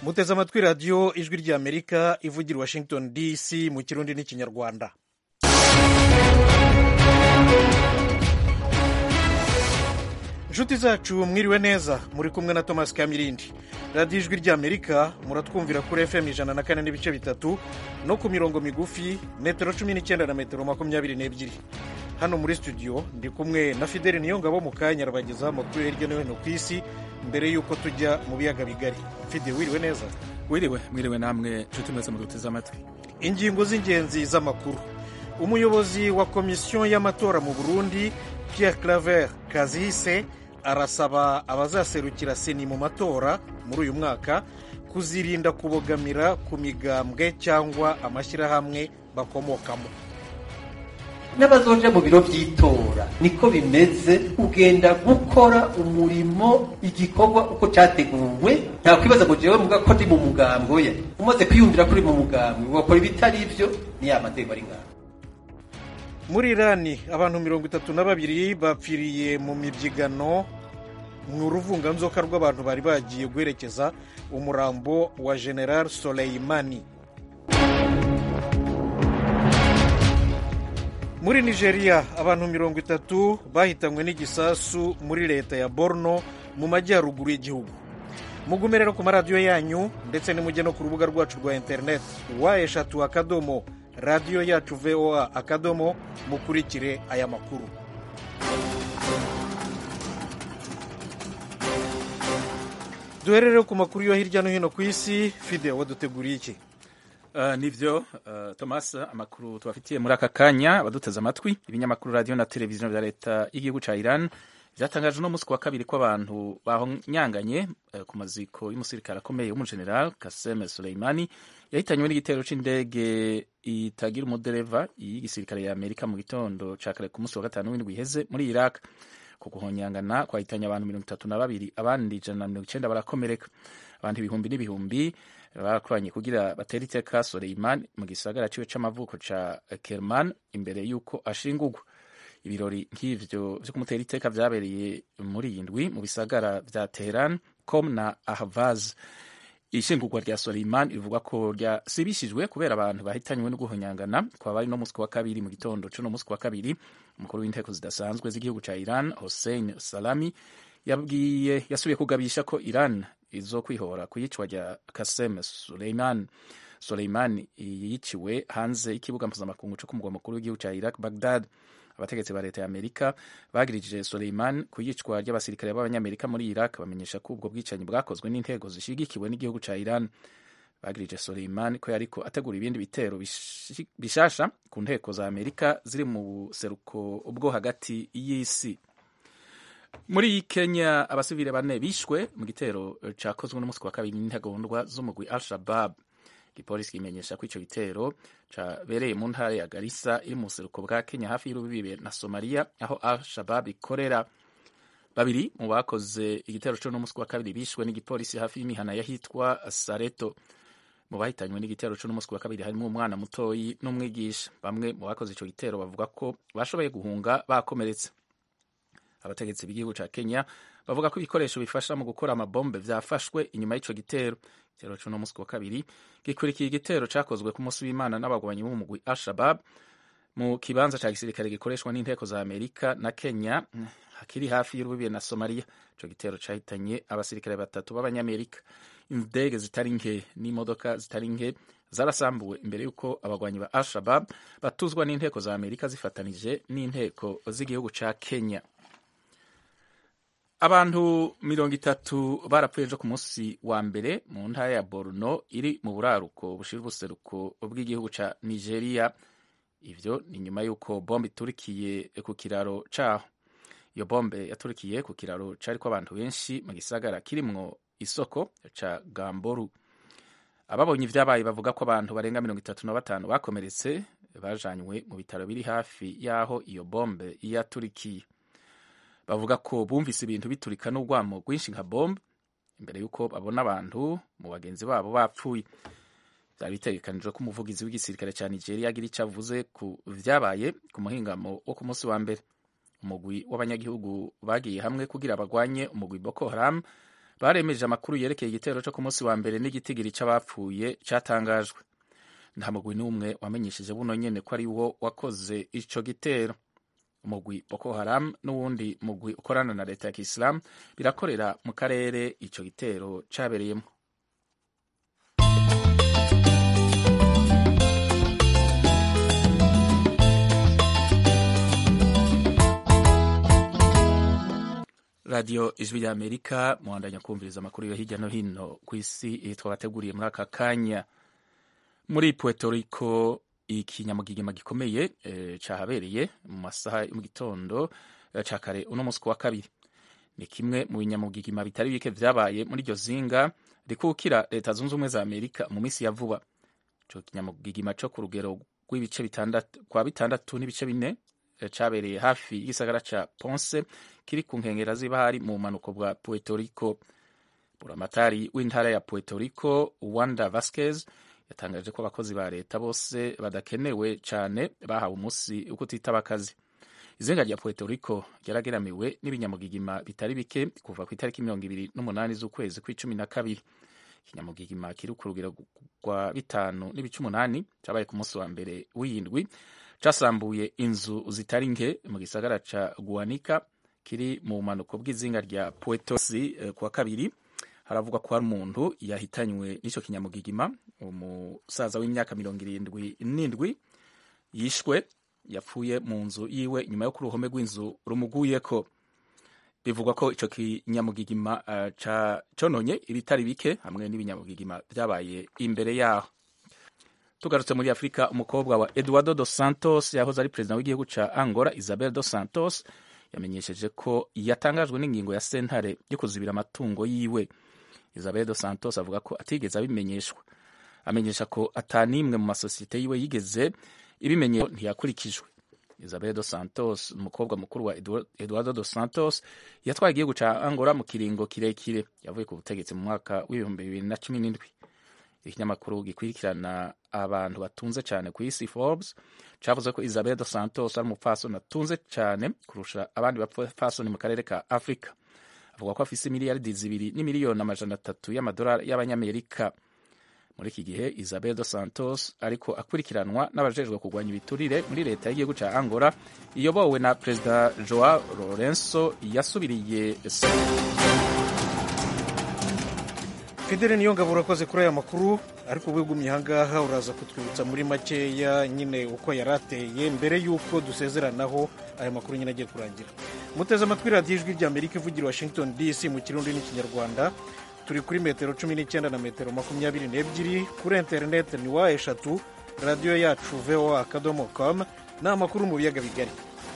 muteze amatwi radiyo ijwi ry'amerika ivugira i washington dc mu kirundi n'ikinyarwanda inshuti zacu mwiriwe neza muri kumwe na thomas kamirindi radiyo ijwi ry'amerika muratwumvira kuri fm ijana na kane n'ibice bitatu no ku mirongo migufi metero cumi n'icyenda na metero makumyabiri n'ebyiri hano muri studio ndi kumwe na fideli niyongabo mu kanya arabagezaho amakuru hirya no hino ku isi mbere y'uko tujya mu biyaga bigari fide wiriwe neza wiriwe mwiriwe namwe nshuti mwese muduteze amatwi ingingo z'ingenzi z'amakuru umuyobozi wa komisiyo y'amatora mu burundi pierre claver kazise arasaba abazaserukira seni mu matora muri uyu mwaka kuzirinda kubogamira ku migambwe cyangwa amashyirahamwe bakomokamo n'abazoja mu biro by'itora niko bimeze ugenda gukora umurimo igikorwa uko cyateguwe nta kwibaza ngo jewe muga ko ndi mu mugambo ya umaze kwiyumvira kuri mu mugambo ugakora ibitari ivyo ni ya mategeko ari ngaho muri irani abantu mirongo itatu na babiri bapfiriye mu mibyigano mu ruvunganzoka rw'abantu bari bagiye guherekeza umurambo wa general soleimani muri nigeria abantu mirongo itatu bahitanywe n'igisasu muri leta ya borno mu majyaruguru y'igihugu mugume rero ku maradiyo yanyu ndetse nimujye no ku rubuga rwacu rwa interineti wa eshatu akadomo radiyo yacu voa akadomo mukurikire aya makuru duherere ku makuru yo hirya no hino ku isi fide waduteguriye iki Uh, nivyo uh, Thomas amakuru tubafitiye muri aka kanya abaduteze amatwi ibinyamakuru radio na televiziyo vya leta y'igihugu ca Iran vyatangaje no musi wa kabiri ko abantu bahonyanganye uh, ku maziko y'umusirikare akomeye w'umugeneral Qasem Soleimani yahitanywe n'igitero c'indege itagira umudereva y'igisirikare ya Amerika mu gitondo ca kare ku musi wa gatanu w'indwi iheze muri Iraq ku guhonyangana kwahitanye abantu mirongo itatu na babiri abandi ijana na mirongo icenda barakomereka abantu ibihumbi n'ibihumbi barakoranye kugira batere iteka Soleiman mu gisagara ciwe c'amavuko ca Kerman imbere y'uko ashingurwa ibirori nk'ivyo vyo kumutera iteka vyabereye muri iyi ndwi mu bisagara vya Teheran com na Ahvaz ishingurwa rya Soleiman rivuga ko ryasibishijwe kubera abantu bahitanywe no guhonyangana kwa bari no musi wa kabiri mu gitondo co no musi wa kabiri umukuru w'inteko zidasanzwe z'igihugu ca Iran Hossein Salami yabwiye yasubiye kugabisha ko Iran izo kwihora ku yicwa rya Kasem Suleiman Suleiman yiciwe hanze y'ikibuga mpuzamakungu cyo ku mugwa mukuru w'igihugu cya Iraq Baghdad abategetsi ba leta ya Amerika bagirije Suleiman ku yicwa ry'abasirikare b'abanyamerika muri Iraq bamenyesha ko ubwo bwicanyi bwakozwe n'intego zishigikiwe n'igihugu cya Iran bagirije Suleiman ko yariko ategura ibindi bitero bishasha ku nteko za Amerika ziri mu buseruko bwo hagati y'isi muri Kenya abasivile bane bishwe mu gitero cakozwe n'umunsi wa kabiri n'intagondwa z'umugwi Al-Shabab igipolisi kimenyesha ko ico gitero cabereye mu ntara ya Garissa iri mu buseruko bwa Kenya hafi y'urubibe na Somalia aho Al-Shabab ikorera babiri mu bakoze igitero co n'umunsi wa kabiri bishwe n'igipolisi hafi y'imihana yahitwa Sareto mu bahitanywe n'igitero co n'umunsi wa kabiri harimo umwana mutoyi n'umwigisha bamwe mu bakoze ico gitero bavuga ko bashoboye guhunga bakomeretse abategetsi b'igihugu ca Kenya bavuga ko ibikoresho bifasha mu gukora amabombe vyafashwe inyuma y'ico gitero igitero co n'umunsi wa kabiri gikurikiye igitero cakozwe ku munsi w'Imana n'abagwanyi b'umugwi Al-Shabab mu kibanza ca gisirikare gikoreshwa n'inteko za Amerika na Kenya hakiri hafi y'urubibe na Somalia ico gitero cahitanye abasirikare batatu b'abanyamerika indege zitari nke n'imodoka zitari nke zarasambuwe imbere y'uko abagwanyi ba Al-Shabab batuzwa n'inteko za Amerika zifatanije n'inteko z'igihugu ca Kenya abantu mirongo itatu barapfuye ejo ku munsi wa mbere mu ntara ya Borno iri mu buraruko bushira ubuseruko bw'igihugu ca Nigeria ivyo ni nyuma y'uko bombe iturikiye ku kiraro caho iyo bombe yaturikiye ku kiraro cariko abantu benshi mu gisagara kirimwo isoko ca Gamboru ababonye ivyabaye bavuga ko abantu barenga mirongo itatu na batanu bakomeretse bajanywe mu bitaro biri hafi y'aho iyo bombe yaturikiye bavuga ko bumvise ibintu biturika n'urwamo rwinshi nka bombe imbere y'uko babona abantu mu bagenzi babo bapfuye byari bitegekanijwe ko umuvugizi w'igisirikare cya nigeria agira icyo avuze ku vyabaye ku muhingamo wo ku munsi wa mbere umugwi w'abanyagihugu bagiye hamwe kugira bagwanye umugwi boko haram baremeje amakuru yerekeye igitero cyo ku munsi wa mbere n'igitigiri c'abapfuye catangajwe nta mugwi n'umwe wamenyesheje buno nyene ko ari wo wakoze ico gitero umugwi boko haram n'uwundi mugwi ukorana na leta ya kisilamu birakorera mu karere ico gitero cabereyemo radiyo ijwi rya amerika muhandanya kumviriza amakuru yo hirya no hino ku isi twabateguriye muri aka kanya muri puerto rico ikinyamugigima gikomeye e, cahabereye mu masaha yo mu gitondo e, ca kare uno munsi wa kabiri ni kimwe mu binyamugigima bitari bike vyabaye muri iryo zinga rikukira leta zunze ubumwe za amerika mu minsi ya vuba ico kinyamugigima co ku rugero rw'ibice bitandatu kwa bitandatu n'ibice bine cabereye hafi y'igisagara ca Ponce kiri ku nkengera z'ibahari mu bumanuko bwa Puerto Rico. Buramatari w'intara ya Puerto Rico Wanda Vasquez yatangaje ko abakozi ba leta bose badakenewe cane bahawe umunsi wo kutitaba akazi. Izenga rya Puerto Rico ryarageramiwe n'ibinyamugigima bitari bike kuva ku itariki mirongo ibiri n'umunani z'ukwezi kw'icumi na kabiri. Ikinyamugigima kiri ku rugero rwa bitanu n'ibice umunani cabaye ku munsi wa mbere w'iyindwi casambuye inzu zitari nke mu gisagara ca Guanica kiri mu bumanuko bw'izinga rya Puerto Si eh, kuwa kabiri haravugwa ko hari umuntu yahitanywe n'ico kinyamugigima umusaza w'imyaka mirongo irindwi n'indwi yishwe yapfuye mu nzu yiwe nyuma yo ku ruhome rw'inzu rumuguyeko bivugwa ko ico kinyamugigima uh, ca cononye ibitari bike hamwe n'ibinyamugigima vyabaye imbere yaho tugarutse muri afurika umukobwa wa eduardo dos santos yahoze ari perezida w'igihugu ca angola isabel dos santos yamenyesheje ko yatangajwe n'ingingo ya sentare yo kuzibira amatungo yiwe isabel dos santos avuga ko atigeze abimenyeshwa amenyesha ko atanimwe mu masosiyete yiwe yigeze ibimenye ntiyakurikijwe isabel dos santos umukobwa mukuru wa eduardo dos santos yatwaye igihugu ca angola mu kiringo kirekire yavuye ku butegetsi mu mwaka w'ibihumbi bibiri na cumi n'indwi ikinyamakuru gikurikirana abantu batunze cyane ku isi Forbes cavuze ko Isabel dos Santos ari umupfasoni atunze cyane kurusha abandi bapfasoni mu karere ka Afrika avuga ko afise miliyaridi zibiri n'imiliyoni amajana atatu y'amadolari y'abanyamerika muri iki gihe Isabel dos Santos ariko akurikiranwa n'abajejwe kurwanya ibiturire muri leta y'igihugu ca Angola iyobowe na Perezida Joao Lourenço yasubiriye fidele niyo ngabo urakoze kuri aya makuru ariko wigumye ahangaha uraza kutwibutsa muri makeya nyine uko yari ateye mbere y'uko dusezeranaho aya makuru nyine agiye kurangira muteze amatwi radiyo ijwi rya amerika ivugira washington dc mu kirundi n'ikinyarwanda turi kuri metero cumi n'icyenda na metero makumyabiri n'ebyiri kuri interineti ni wa eshatu radiyo yacu voa akadomo com ni amakuru mu biyaga bigari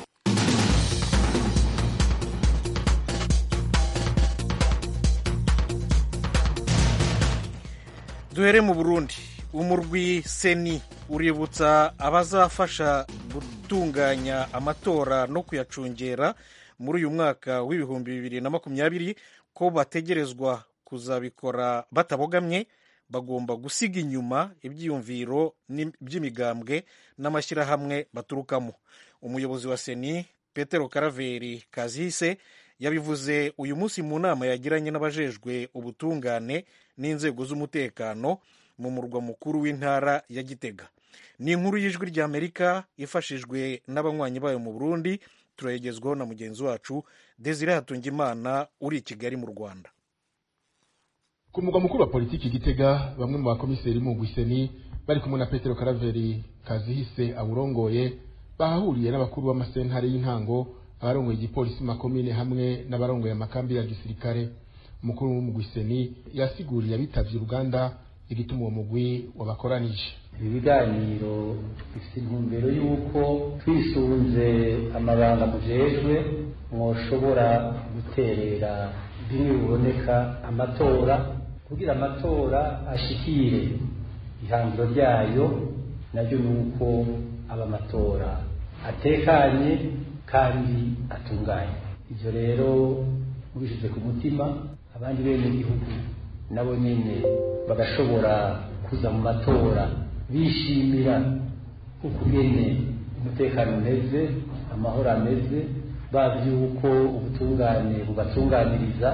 duhere mu burundi umurwi seni uributsa abazafasha gutunganya amatora no kuyacungera muri uyu mwaka w'ibihumbi bibiri na makumyabiri ko bategerezwa kuzabikora batabogamye bagomba gusiga inyuma ibyiyumviro by'imigambwe n'amashyirahamwe baturukamo umuyobozi wa seni petero karaveri kazihise yabivuze uyu munsi mu nama yagiranye n'abajejwe ubutungane n'inzego z'umutekano mu murwa mukuru w'intara ya gitega ni inkuru y'ijwi ry'amerika ifashijwe n'abanywanyi bayo mu burundi turayegezwaho na mugenzi wacu desire hatungimana uri i kigali mu rwanda ku mugwa mukuru wa politiki gitega bamwe mu bakomiseri mu gwiseni bari kumwe na petero karaveri kazihise awurongoye bahahuriye n'abakuru b'amasentare y'intango abarongoye igipolisi mu makomine hamwe n'abarongoye amakambi ya gisirikare umukuru w'umugwiseni yasiguriye abitavye uruganda igituma uwo mugwi wabakoranije ibi biganiro bifite intumbero y'uko twisunze amabanga mujejwe mwoshobora guterera bimwe biboneka amatora kugira amatora ashikire ihangiro ryayo naryo ni uko aba amatora atekanye kandi atunganye ibyo rero mubishyize ku mutima abandi bene igihugu nabo nyine bagashobora kuza mu matora bishimira ukugene umutekano umeze amahoro ameze bazi yuko ubutungane bubatunganiriza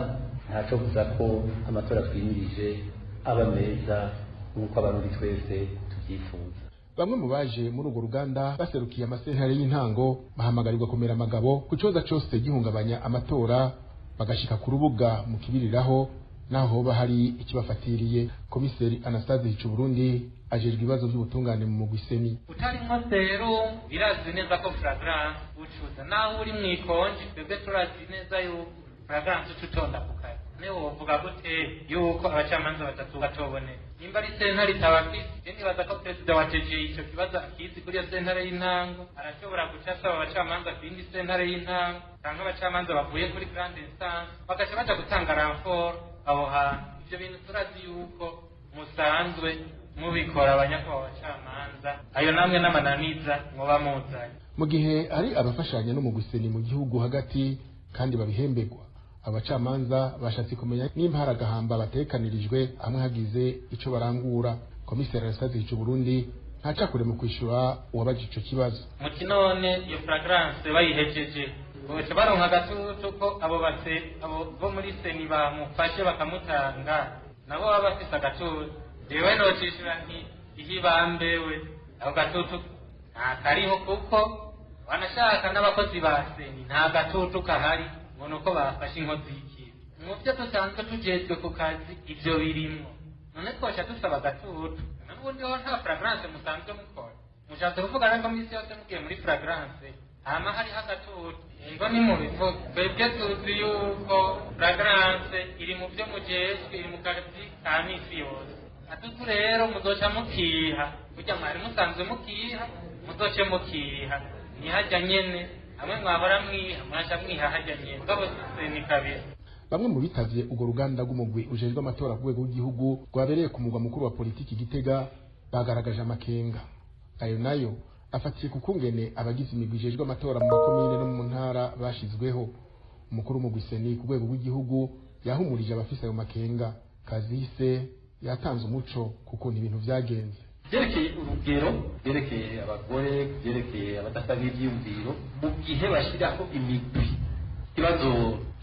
ntaco buza ko amatora twimirije aba meza nk'uko abarundi twese tubyifuza bamwe mu baje muri urwo ruganda baserukiye amasentare y'intango bahamagarirwa kumera amagabo ku kibazo cyose gihungabanya amatora bagashika ku rubuga mu kibiriraho naho hoba hari ikibafatiriye komiseri anastase hicuburundi ajejwe ibibazo by'ubutungane mu mugwiseni utarimwo rero birazwi neza ko flagrance ucuza naho uri mu ikonji twebwe turazi neza yuko flagrance uca utonda ku kazi niwe wovuga gute yuko abacamanza batatu batoboneka nimba ari sentare itabafise je nibaza ko perezida wa TG ico kibazo akizi kuri iyo sentare y'intango arashobora guca asaba abacamanza ku yindi sentare y'intango canke abacamanza bavuye kuri grande instance bagaca baja gutanga ranfort aho hantu ivyo bintu turazi yuko musanzwe mubikora abanyakubahwa bacamanza ayo namwe n'amananiza muba muzanye mu gihe hari abafashanya no mu guseni mu gihugu hagati kandi babihemberwa abacamanza bashatse kumenya nimba hari agahamba batekanirijwe hamwe hagize ico barangura komiseri arasazi ico Burundi ntacakure mu kwishura uwabaje ico kibazo muti none iyo flagrance bayihejeje boca baronka agatutu ko abo base abo bo muri seni bamufashe bakamutanga nabo baba bafise agatutu jewe nocishura nti ihibambewe ako gatutu ntakariho kuko wanashaka n'abakozi ba seni nta gatutu kahari ngo ni uko bafashe inkozi y'ikibi mu byo dusanzwe tujejwe ku kazi ibyo birimwo none twoca dusaba agatutu n'ubundi ho nta flagrance musanzwe mukora mushatse kuvuga rero ko minsi yose mugiye muri flagrance hama hariho agatutu ngo ni mu bivuga twebwe tuzi yuko flagrance iri mu byo mujejwe iri mu kazi ka misi yose atutu rero muzoca mukiha burya mwari musanzwe mukiha muzoce mukiha ntihajya nyene hamwe mwahora mwiha mwaca mwiha hajya nyene mugabo ni kabiri bamwe mu bitavye urwo ruganda rw'umugwi ujejwe amatora ku rwego rw'igihugu rwabereye ku mugwa mukuru wa politiki gitega bagaragaje amakenga ayo nayo afatiye ku kungene abagize imigwi ijejwe amatora mu makomine no mu ntara bashizweho umukuru w'umugwi seni ku rwego rw'igihugu yahumurije abafise ayo makenga kazise yatanze umuco kukuntu ibintu vyagenze byerekeye urugero byerekeye abagore byerekeye abadasaba ibyiyumviro mu gihe bashyiraho imigwi ikibazo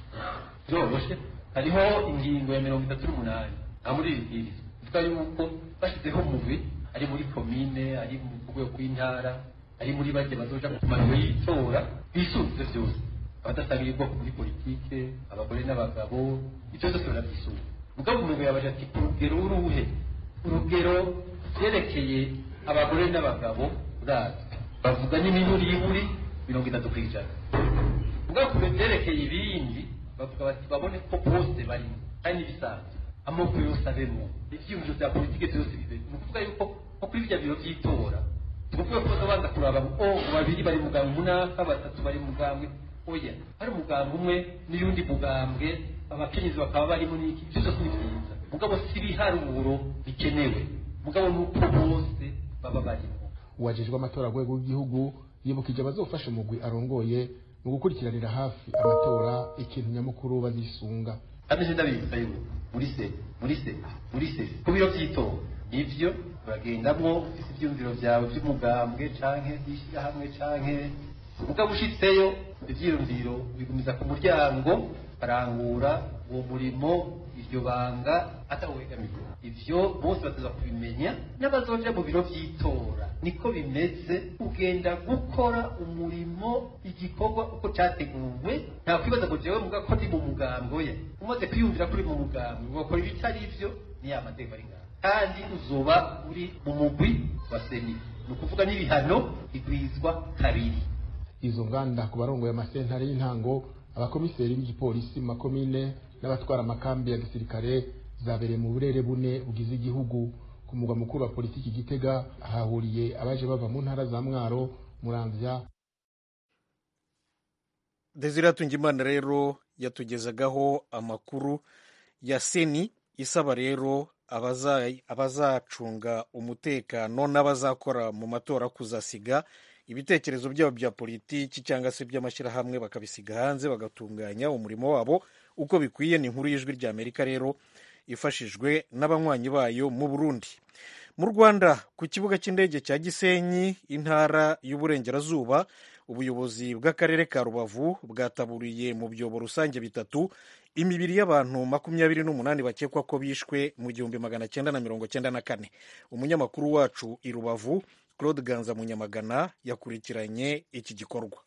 byoroshe hariho ingingo ya mirongo itatu n'umunani nta muri iri bwiriza ivuga yuko bashyizeho umugwi ari muri komine ari mu rwego rw'intara ari muri bake bazoja ku maniro y'itora bisunze byose abadasabira ubwoko muri politike abagore n'abagabo ibyo byose barabyisunze mugabo umugwi yabaje ati ku rugero uruhe urugero byerekeye abagore n'abagabo urazwi bavuga n'imiburiburi mirongo itatu ku ijana mugabo ku byerekeye ibindi bavuga bati babone ko bose barimo kandi n'ibisanzwe amoko yose abemo ibyiyumviro bya politike byose bibemo ni ukuvuga yuko nko kuri bijya biro by'itora tuvuga ko babanza kuraba ngo oh babiri bari mugambwe munaka batatu bari mugambwe oya hari umugambwe umwe n'iyundi mugambwe abakenyezi bakaba barimo n'iki ibyo byose ni byiza mugabo si ibiharuro bikenewe mugabo ni uko bose baba barimo uwajejwe amatora rwego rw'igihugu yibukije abazofasha umugwi arongoye mu gukurikiranira hafi amatora ikintu nyamukuru bazisunga kandi je ndabibutsa yuko muri se muri se muri se ku biro by'itora nivyo uragendamwo ufise ivyumviro vyawe vy'umugambwe canke vy'ishirahamwe canke mugabo ushitseyo ivyiyumviro bigumiza ku muryango barangura uwo murimo iryo banga atawegamiye ivyo bose bateza kubimenya n'abazoja mu biro vy'itora niko bimeze ugenda gukora umurimo igikorwa uko categuwe nta kwibaza ngo jewe muga ko ndi mu mugambo ye umaze kwiyumvira kuri mu mugambo ugakora ibitari ivyo ni ya mateka ari ngaho kandi uzoba uri mu mugwi wa seni ni ukuvuga n'ibihano bigwizwa kabiri izo nganda ku barongoye amasentare y'intango abakomiseri b'igipolisi mu makomine n'abatwara amakambi ya gisirikare zabereye mu burere bune bugize igihugu ku mugwa mukuru wa politiki gitega hahuriye abaje bava mu ntara za mwaro muramvya desire tungimana rero yatugezagaho amakuru ya seni isaba rero abazacunga umutekano n'abazakora mu matora kuzasiga ibitekerezo byabo bya politiki cyangwa se by'amashyirahamwe bakabisiga hanze bagatunganya umurimo wabo uko bikwiye ni inkuru y'ijwi rya amerika rero ifashijwe n'abanywanyi bayo mu burundi mu rwanda ku kibuga cy'indege cya gisenyi intara y'uburengerazuba ubuyobozi bw'akarere ka rubavu bwataburiye mu byobo rusange bitatu imibiri y'abantu makumyabiri n'umunani bakekwa ko bishwe mu gihumbi magana cyenda na mirongo cyenda na kane umunyamakuru wacu i rubavu claude ganza munyamagana yakurikiranye iki gikorwa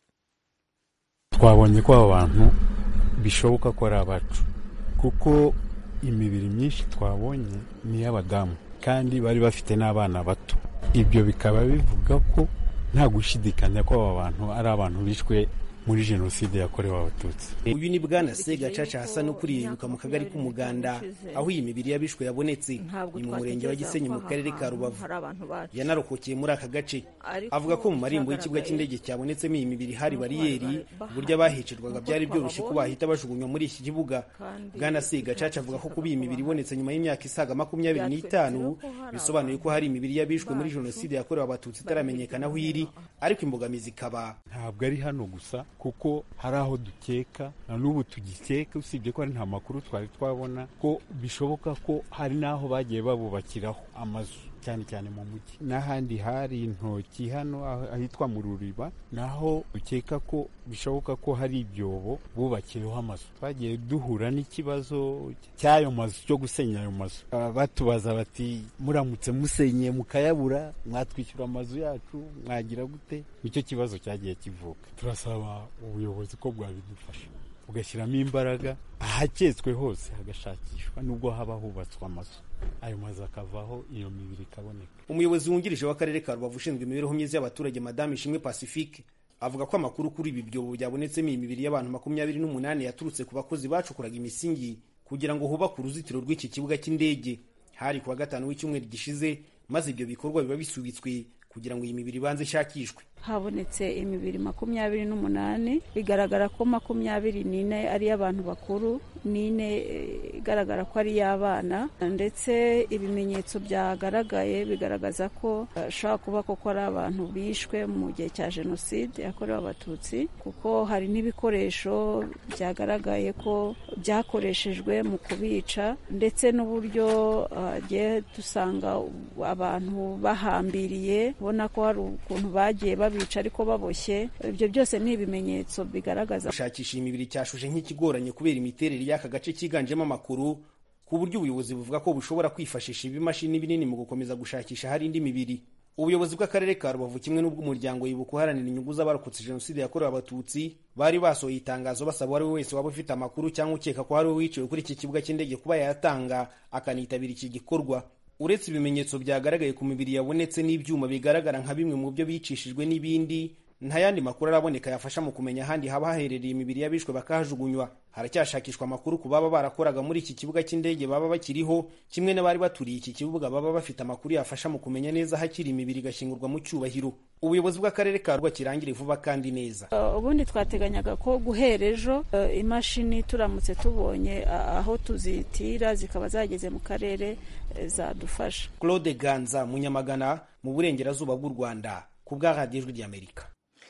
twabonye ko aba bantu bishoboka ko ari abacu kuko imibiri myinshi twabonye ni iy'abadamu kandi bari bafite n'abana bato ibyo bikaba bivuga ko nta gushidikanya ko aba bantu ari abantu bishwe muri jenoside yakorewe abatutsi uyu ni bwana segacaca hasa no kuririmbuka mu kagari k'umuganda aho iyi mibiri y'abishwe yabonetse ni mu murenge wa gisenyi mu karere ka rubavu yanarokokeye muri aka gace avuga ko mu marembo y'ikibuga cy'indege cyabonetsemo iyi mibiri hari bariyeri uburyo abahicirwaga byari byoroshye ko bahita bajugunywa muri iki kibuga bwana segacaca avuga ko kuba iyi mibiri ibonetse nyuma y'imyaka isaga makumyabiri n'itanu bisobanuye ko hari imibiri y'abishwe muri jenoside yakorewe abatutsi itaramenyekana aho iri ariko imbogamizi ikaba ntabwo ari hano gusa kuko hari aho dukeka na n'ubu tugikeka usibye ko ari nta makuru twari twabona ko bishoboka ko hari n'aho bagiye babubakiraho amazu cyane cyane mu mujyi n'ahandi hari intoki hano ahitwa mu ruriba naho dukeka ko bishoboka ko hari ibyobo bubakiyeho amazu twagiye duhura n'ikibazo cy'ayo mazu cyo gusenya ayo mazu batubaza bati muramutse musenye mukayabura mwatwishyura amazu yacu mwagira gute nicyo kibazo cyagiye kivuka turasaba ubuyobozi ko bwabidufasha bugashyiramo imbaraga ahaketswe hose hagashakishwa nubwo haba hubatswe amazu ayo mazu akavaho iyo mibiri ikaboneka umuyobozi wungirije w'akarere ka rubavu ushinzwe imibereho myiza y'abaturage madamu ishimwe pacifique avuga ko amakuru kuri ibi byobo byabonetsemo iyi mibiri y'abantu makumyabiri n'umunani yaturutse ku bakozi bacukuraga imisingi kugira ngo hubakwe uruzitiro rw'iki kibuga cy'indege hari ku wa gatanu w'icyumweru gishize maze ibyo bikorwa biba bisubitswe kugira ngo iyi mibiri ibanze ishakishwe habonetse imibiri makumyabiri n'umunani bigaragara ko makumyabiri n'ine ari iy'abantu bakuru n'ine igaragara ko ari iy'abana ndetse ibimenyetso byagaragaye bigaragaza ko ashobora kuba koko ari abantu bishwe mu gihe cya jenoside yakorewe abatutsi kuko hari n'ibikoresho byagaragaye ko byakoreshejwe mu kubica ndetse n'uburyo hagiye dusanga abantu bahambiriye ubona ko hari ukuntu bagiye babica ariko baboshye ibyo byose ni ibimenyetso bigaragaza gushakisha iyi mibiri cyashuje nk'ikigoranye kubera imiterere y'aka gace cyiganjemo amakuru ku buryo ubuyobozi buvuga ko bushobora kwifashisha ibimashini binini mu gukomeza gushakisha hari indi mibiri ubuyobozi bw'akarere ka rubavu kimwe n'ubw'umuryango yibuka uharanira inyungu z'abarokotse jenoside yakorewe abatutsi bari basohoye itangazo basaba uwo ari we wese waba ufite amakuru cyangwa ukeka ko hari we wiciwe kuri iki kibuga cy'indege kuba yayatanga akanitabira iki gikorwa uretse ibimenyetso byagaragaye ku mibiri yabonetse n'ibyuma bigaragara nka bimwe mu byo bicishijwe n'ibindi nta yandi makuru araboneka yafasha mu kumenya ahandi haba haherereye imibiri y'abishwe bakahajugunywa haracyashakishwa amakuru ku baba barakoraga muri iki kibuga cy'indege baba bakiriho kimwe n'abari baturiye iki kibuga baba bafite amakuru yafasha mu kumenya neza hakiri imibiri igashyingurwa mu cyubahiro ubuyobozi bw'akarere ka rwa kirangire vuba kandi neza ubundi twateganyaga ko guhera ejo imashini turamutse tubonye aho tuzitira zikaba zageze mu karere zadufasha claude ganza munyamagana mu burengerazuba bw'u rwanda ku bwa radiyo ijwi ry'amerika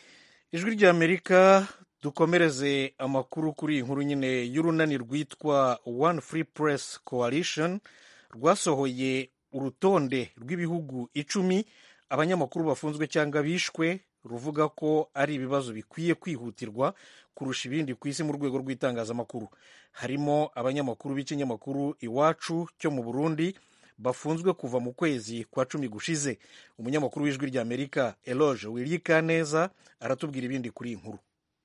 ijwi ry'amerika dukomereze amakuru kuri iyi nkuru nyine y'urunani rwitwa one free press coalition rwasohoye urutonde rw'ibihugu icumi abanyamakuru bafunzwe cyangwa bishwe ruvuga ko ari ibibazo bikwiye kwihutirwa kurusha ibindi ku isi mu rwego rw'itangazamakuru harimo abanyamakuru b'ikinyamakuru iwacu cyo mu burundi bafunzwe kuva mu kwezi kwa cumi gushize umunyamakuru w'ijwi ry'amerika eloge wirika neza aratubwira ibindi kuri iyi nkuru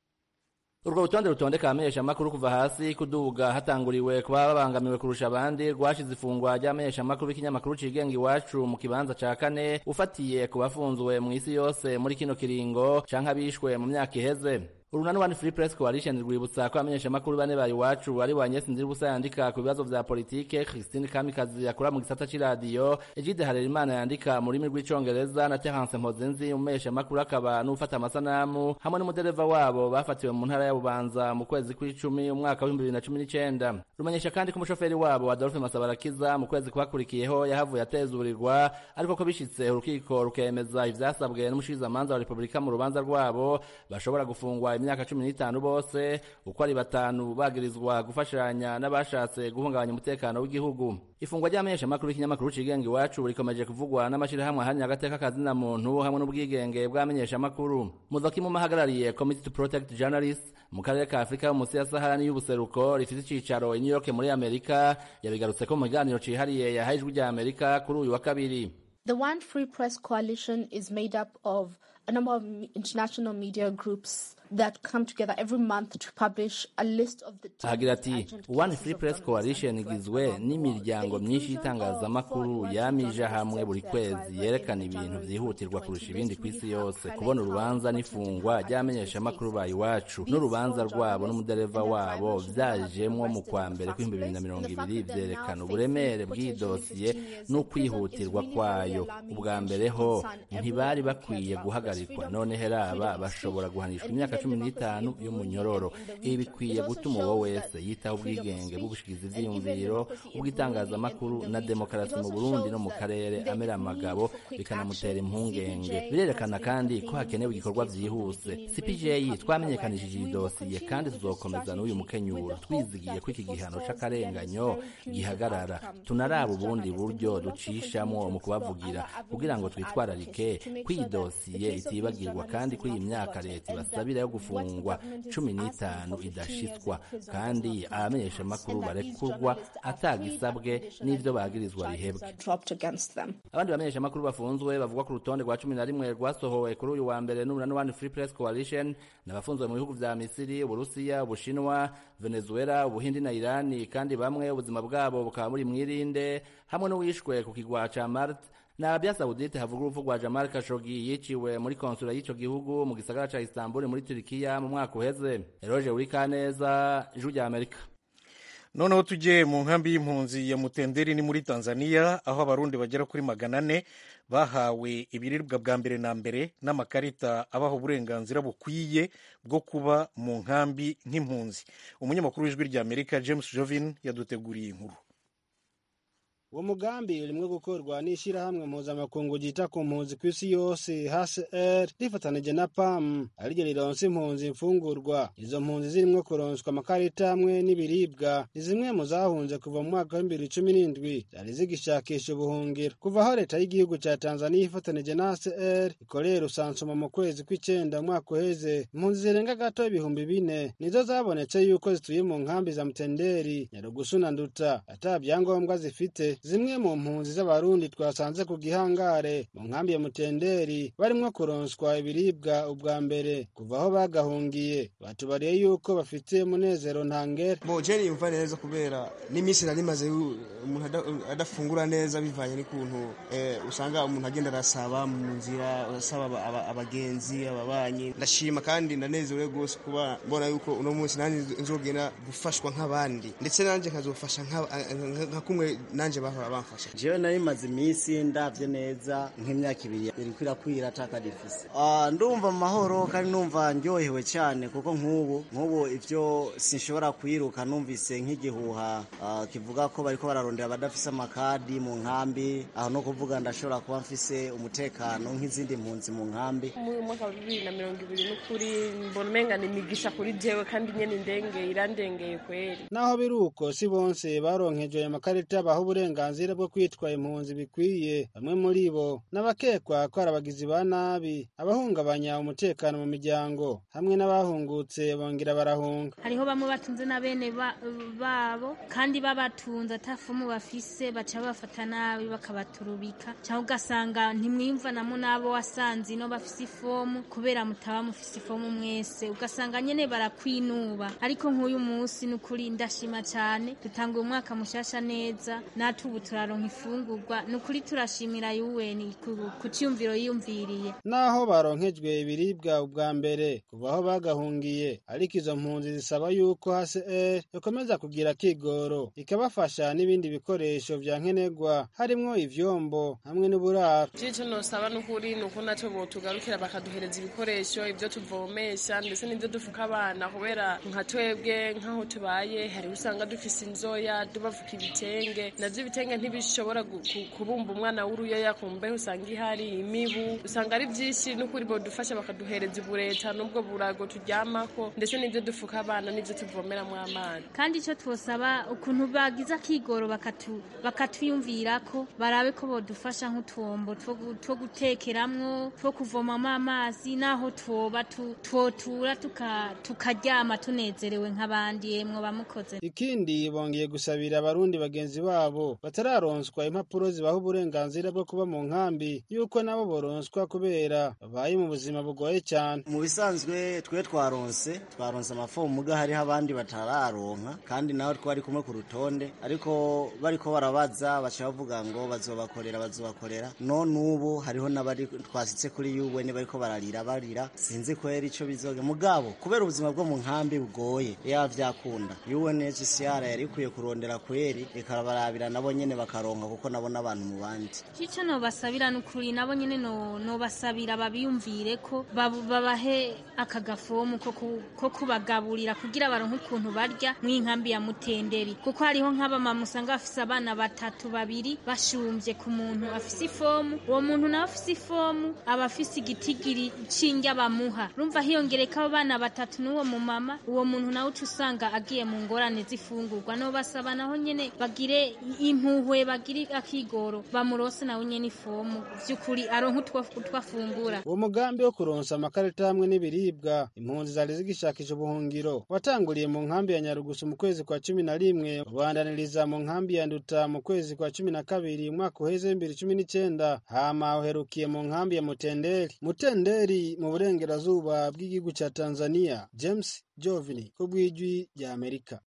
urwo rutonde rutondeka abamenyeshamakuru kuva hasi kuduga hatanguriwe kuba babangamiwe kurusha abandi rwashize ifungwa ry'abamenyeshamakuru b'ikinyamakuru cigenga iwacu mu kibanza ca kane ufatiye ku bafunzwe mu isi yose muri kino kiringo canke abishwe mu myaka iheze urunani one free press coalition rwibutsa ko abamenyeshamakuru bane ba iwacu ari wa nyesi nziribusa yandika ku bibazo vya politike christine kamikazi yakora mu gisata c'iradiyo egide harerimana yandika mu rurimi rw'icongereza na terence mpozenzi umumenyeshamakuru akaba n'ufata amasanamu hamwe n'umudereva wabo bafatiwe mu ntara ya bubanza mu kwezi kw'icumi umwaka w'ibihumbi bibiri na cumi n'icenda rumenyesha kandi ko umushoferi wabo adolphe masabarakiza mu kwezi kwakurikiyeho yahavuye atezurirwa ariko ko bishitse urukiko rukemeza ivyasabwe n'umushikirizamanza wa repubulika mu rubanza rwabo bashobora gufungwa myaka cumi n'itanu bose uko ari batanu bagirizwa gufashanya n'abashatse guhungabanya umutekano w'igihugu ifungwa ry'amenyeshamakuru y'ikinyamakuru cigenga iwacu rikomeje kuvugwa n'amashirahamwe ahanini agateka kazina muntu hamwe n'ubwigenge bw'amenyeshamakuru muzokimu mahagarariye committee to protect journalists mu karere ka afurika yo munsi ya sahara y'ubuseruko rifite icicaro i new york muri amerika yabigarutse ko mu kiganiro cihariye yahaye ijwi rya amerika kuri uyu wa kabiri The One Free Press Coalition is made up of a number of international media groups that come together every month to publish a list of the ahagira ati one free press coalition igizwe n'imiryango myinshi y'itangazamakuru yamije hamwe buri kwezi yerekana ibintu vyihutirwa kurusha ibindi ku isi yose kubona urubanza n'ifungwa ry'abamenyeshamakuru ba iwacu n'urubanza rwabo n'umudereva wabo vyajemwo mu kwa mbere kw'ibihumbi bibiri na mirongo ibiri vyerekana uburemere bw'iyi dosiye n'ukwihutirwa kwayo ubwa mbere ho ntibari bakwiye guhagarikwa none heraba bashobora guhanishwa imyaka cumi n'itanu y'umunyororo ibi bikwiye gutuma uwo wese yitaho ubwigenge bw'ubushikizi ivyiyumviro ubw'itangazamakuru na demokarasi mu burundi no mu karere amera amagabo bikanamutera impungenge birerekana kandi ko hakenewe ibikorwa vyihuse cpj twamenyekanishije iyi dosiye kandi tuzokomeza n'uyu mukenyuro twizigiye ko iki gihano c'akarenganyo gihagarara tunaraba ubundi buryo ducishamwo mu kubavugira kugira ngo twitwararike ko iyi dosiye itibagirwa kandi ko iyi myaka leta ibasabira yo gufungwa cumi n'itanu idashitswa kandi abamenyeshamakuru barekurwa atagisabwe n'ivyo bagirizwa bihebwe abandi bamenyeshamakuru bafunzwe bavugwa ku rutonde rwa cumi na rimwe rwasohowe kuri uyu wa mbere n'umunani one free press coalition n'abafunzwe mu bihugu vya misiri uburusiya ubushinwa venezuela ubuhindi na irani kandi bamwe ubuzima bwabo bukaba muri mwirinde hamwe n'uwishwe ku kigwa ca marte na Arabia Saudite havuga urupfu rwa Jamal Khashoggi yiciwe muri konsula y'ico gihugu mu gisagara ca Istanbul muri Turikiya mu mwaka uheze Eroge Urikaneza ijwi rya Amerika noneho tujye mu nkambi y'impunzi ya mutenderi ni muri tanzania aho abarundi bagera kuri magana ane bahawe ibiribwa bwa mbere na mbere n'amakarita abaha uburenganzira bukwiye bwo kuba mu nkambi nk'impunzi umunyamakuru w'ijwi rya amerika james jovin yaduteguriye inkuru uwo mugambi urimwo gukorwa n'ishyirahamwe mpuzamakungu ryita ku mpunzi ku isi yose hcr rifatanije na pam ariryo rironsa impunzi imfungurwa izo mpunzi zirimwo kuronswa amakarita hamwe n'ibiribwa ni zimwe mu zahunze kuva mu mwaka w'ibibiri cumi n'indwi zari zigishakisha ubuhungiro kuva aho leta y'igihugu ca tanzaniya ifatanije na hcr ikorera usansuma mu kwezi kw'icenda umwaka uheze impunzi zirenga gato ibihumbi bine nizo zabonetse yuko zituye mu nkambi za mutenderi nyarugusu na nduta ata vyangombwa zifite zimwe mu mpunzi z'abarundi twasanze ku gihangare mu nkambi ya mutenderi barimwo kuronswa ibiribwa ubwa mbere kuva aho bagahungiye batubariye yuko bafite munezero ntangere bo je niyumva neza kubera n'iminsi nari maze umuntu adafungura neza bivanye n'ukuntu eh, usanga umuntu agenda arasaba mu nzira asaba abagenzi ababanyi ndashima kandi ndanezerewe rwose kuba mbona yuko uno munsi nanjye nzogenda gufashwa nk'abandi ndetse nanjye nkazofasha nka kumwe nanjye bahora bamfasha jewe nari maze iminsi ndavye neza nk'imyaka ibiri iriko irakwira ataka difise ndumva mu mahoro kandi numva ndyohewe cyane kuko nk'ubu nk'ubu ivyo sinshobora kwiruka numvise nk'igihuha kivuga ko bariko bararondera abadafise amakadi mu nkambi aho no kuvuga ndashobora kuba mfise umutekano nk'izindi mpunzi mu nkambi mu mwaka wa bibiri na mirongo ibiri n'ukuri mbona umenga ni imigisha kuri jewe kandi nyene indengeye irandengeye kweri naho biri uko si bonse baronkejwe ayo makarita baha uburenganzira bwo kwitwa impunzi bikwiye bamwe muri bo n'abakekwa ko ari abagizi ba nabi abahungabanya umutekano mu miryango hamwe n'abahungutse bongera barahunga hariho bamwe batunze na bene babo kandi babatunze atafumu bafise baca bafata nabi bakabaturubika cyangwa ugasanga ntimwiyumvanamo n'abo wasanze ino bafise ifomu kubera mutaba mufise ifomu mwese ugasanga nyene barakwinuba ariko nk'uyu munsi ni ukuri ndashima cyane dutanga umwaka mushasha neza natwe ubu turaronka ifungurwa ni ukuri turashimira yuweni ku cyumviro yiyumviriye naho baronkejwe ibiribwa ubwa mbere kuva aho bagahungiye ariko izo mpunzi zisaba yuko hcr ikomeza kugira kigoro ikabafasha n'ibindi bikoresho vya nkenerwa harimwo ivyombo hamwe n'uburaro ico nosaba n'ukuri ni uko naco botugarukira bakaduhereza ibikoresho ivyo tuvomesha ndetse n'ivyo dufuka abana kubera nka twebwe nk'aho tubaye hari usanga dufise inzoya tubafuka ibitenge navyo ibitenge ntibishobora gu- ku- kubumba umwana w'uruyoya ku mbeho usanga ihari imibu usanga ari byinshi n'ukuri bodufasha bakaduhereza ubureta n'ubwo burago turyamako ndetse n'ibyo dufuka abana n'ibyo tuvomeramo amazi kandi icyo twosaba ukuntu bagize akigoro bakatu- bakatwiyumvirako barabe ko bodufasha nk'utwombo two gu- two gutekeramwo two kuvomamo amazi n'aho twoba tu- twotura tuka- tukaryama tunezerewe nk'abandi yemwe bamukoze ikindi bongeye gusabira abarundi bagenzi babo batararonswa impapuro zibaha uburenganzira bwo kuba mu nkambi yuko nabo boronswa kubera babaye mu buzima bugoye cyane mu bisanzwe twe twaronse twaronse amafomu muga hariho abandi batararonka kandi nawe twari kumwe ku rutonde ariko bariko barabaza baca bavuga ngo bazobakorera bazobakorera none ubu hariho n'abari twasitse kuri UN bariko bararira barira sinzi kwera ico bizoge mugabo kubera ubuzima bwo mu nkambi bugoye ya vyakunda UNHCR yari ikwiye kurondera kweri ikabarabira nabo nyene bakaronka kuko nabo n'abantu mu bandi icyo nobasabira ni ukuri nabo nyine no- nobasabira babiyumvire ko babu- babahe aka gafomu ko ku- ko kubagaburira kugira baronke ukuntu barya mu inkambi ya mutenderi kuko hariho nk'abamama usanga bafise abana batatu babiri bashumbye ku muntu afise ifomu uwo muntu nawe afise ifomu aba afise igitigiri c'indya bamuha rumva hiyongereka abo bana batatu n'uwo mumama uwo muntu nawe uca usanga agiye mu ngorane z'ifungurwa nobasaba naho nyene bagire impuhwe bagire akigoro bamurose nawe nyene ifomu vy'ukuri aronke utwo utwo afungura uwo mugambi wo kuronsa amakarita hamwe n'ibiribwa impunzi zari zigishakisha ubuhungiro watanguriye mu nkambi ya nyarugusu mu kwezi kwa cumi na rimwe ubandaniriza mu nkambi ya nduta mu kwezi kwa cumi na kabiri umwaka uheze w'ibibiri cumi n'icenda hama uherukiye mu nkambi ya mutenderi mutenderi mu burengerazuba bw'igihugu ca tanzania james jovini ku bw'ijwi rya amerika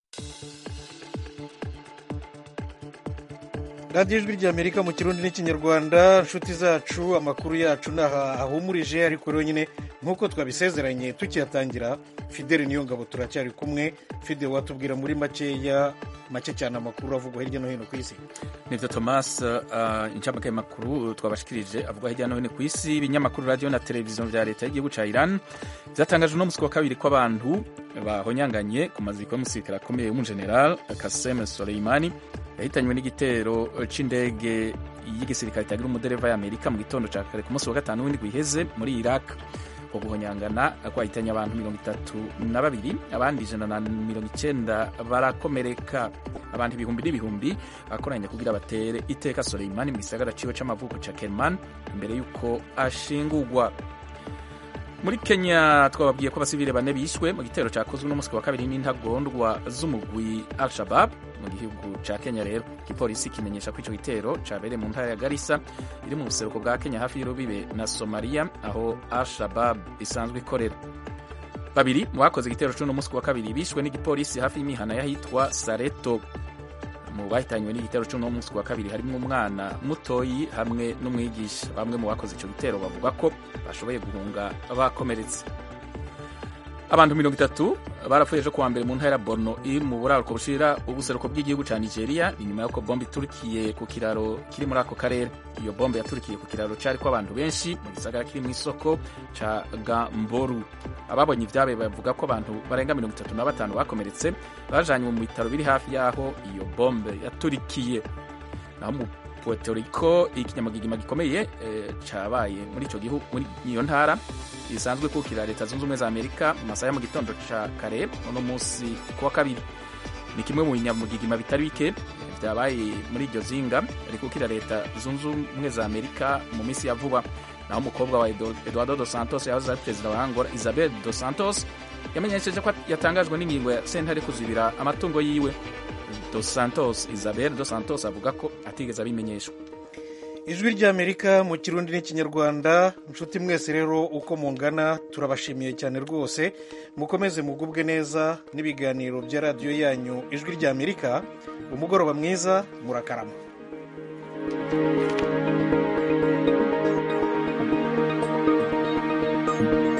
radiyo ijwi ry'amerika mu kirundi n'ikinyarwanda inshuti zacu amakuru yacu naha ahumurije ariko rero nyine nk'uko twabisezeranye tukiyatangira fideli niyo ngabo turacyari kumwe fideli watubwira muri makeya make cyane amakuru avugwa hirya no hino ku isi nivyo thomas uh, incamake y'amakuru twabashikirije avuga hirya no hino ku isi ibinyamakuru radiyo na televiziyo vya leta y'igihugu ca iran vyatangaje uno musi wa kabiri ko abantu bahonyanganye ku maziko y'umusirikare akomeye w'umugeneral kasem soleimani yahitanywe n'igitero c'indege y'igisirikare itagira umudereva y'amerika mu gitondo ca kare ku munsi wa gatanu w'indwi iheze muri iraq ko guhonyangana kwahitanye abantu mirongo itatu na babiri abandi ijana na mirongo icenda barakomereka abantu ibihumbi n'ibihumbi bakoranye kugira batere iteka soleimani mu gisagara ciwe c'amavuko ca kerman imbere y'uko ashingurwa muri kenya twababwiye ko abasivile bane bishwe mu gitero cyakozwe n'umunsi wa kabiri n'intagondwa z'umugwi al shabab mu gihugu ca kenya rero igipolisi kimenyesha ko ico gitero cabereye mu ntara ya garisa iri mu buseruko bwa kenya hafi y'urubibe na somaliya aho al shabab isanzwe ikorera babiri mu bakoze igitero c'uno munsi wa kabiri bishwe n'igipolisi hafi y'imihana y'ahitwa sareto mu bahitanywe n'igitero cy'uno munsi wa kabiri harimo umwana mutoyi hamwe n'umwigisha bamwe mu bakoze icyo gitero bavuga ko bashoboye guhunga bakomeretse abantu mirongo itatu barapfuye ejo kuwa mbere mu ntara ya borno iri mu buraruko bushira ubuseruko bw'igihugu ca nigeria inyuma y'uko bombe iturikiye ku kiraro kiri muri ako karere iyo bombe yaturikiye ku kiraro cariko abantu benshi mu gisagara kiri mu isoko ca gamboru ababonye ivyabe bavuga ko abantu barenga mirongo itatu na batanu bakomeretse bajanywe mu bitaro biri hafi y'aho iyo bombe yaturikiye naho mu Puerto Rico ikinyamagigima gikomeye e, cabaye muri ico gihugu muri iyo ntara isanzwe kukira leta zunze ubumwe za amerika mu masaha ya mu gitondo ca kare uno munsi kuwa kabiri ni kimwe mu binyamugigima bitari bike vyabaye muri iryo zinga rikukira leta zunze ubumwe za amerika mu minsi ya vuba naho umukobwa wa eduardo dos santos yahoze ari perezida wa angola isabel dos santos yamenyesheje ko yatangajwe n'ingingo ya sentare kuzibira amatungo yiwe dos santos isabel dos santos avuga ko atigeze abimenyeshwa ijwi ry'amerika mu kirundi n'ikinyarwanda inshuti mwese rero uko mungana turabashimiye cyane rwose mukomeze mugubwe neza n'ibiganiro bya radiyo yanyu ijwi ry'amerika umugoroba mwiza murakarama thank you